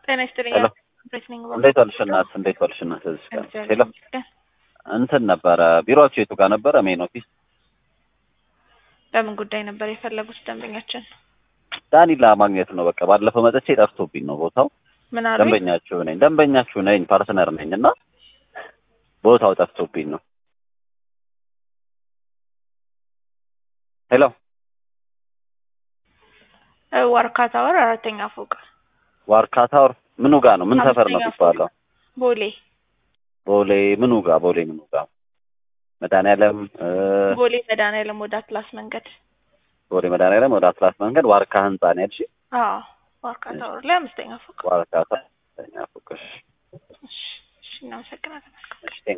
ጤና ይስጥልኝ። ሄሎ ብሬት ነኝ። እንዴት ዋልሽ እናት? እንዴት ዋልሽ እናት? እዚህ ጋር እግዚአብሔር ሄሎ ይመስገን። እንትን ነበረ ቢሮአችሁ የቱ ጋር ነበረ? ሜን ኦፊስ በምን ጉዳይ ነበር የፈለጉት ደንበኛችን? ዳኒላ ማግኘት ነው። በቃ ባለፈው መጥቼ ጠፍቶብኝ ነው ቦታው። ምን አሉ? ደንበኛችሁ ነኝ ደንበኛችሁ ነኝ ፓርትነር ነኝ እና ቦታው ጠፍቶብኝ ነው። ሄሎ ዋርካ ታወር አራተኛ ፎቅ ዋርካ ታወር ምኑ ጋር ነው? ምን ሰፈር ነው አምስተኛ የሚባለው? ቦሌ ቦሌ ምኑ ጋር? ቦሌ ምኑ ጋር? መድኃኒዓለም እ ቦሌ መድኃኒዓለም ወደ አትላስ መንገድ። ቦሌ መድኃኒዓለም ወደ አትላስ መንገድ ዋርካ ህንጻ ነው ያልሽ? አዎ ዋርካ ታወር ላይ አምስተኛ ፎቅ። ዋርካ ታወር ፎቅ። እሺ፣ እሺ፣ እሺ፣ እናመሰግናለን። እሺ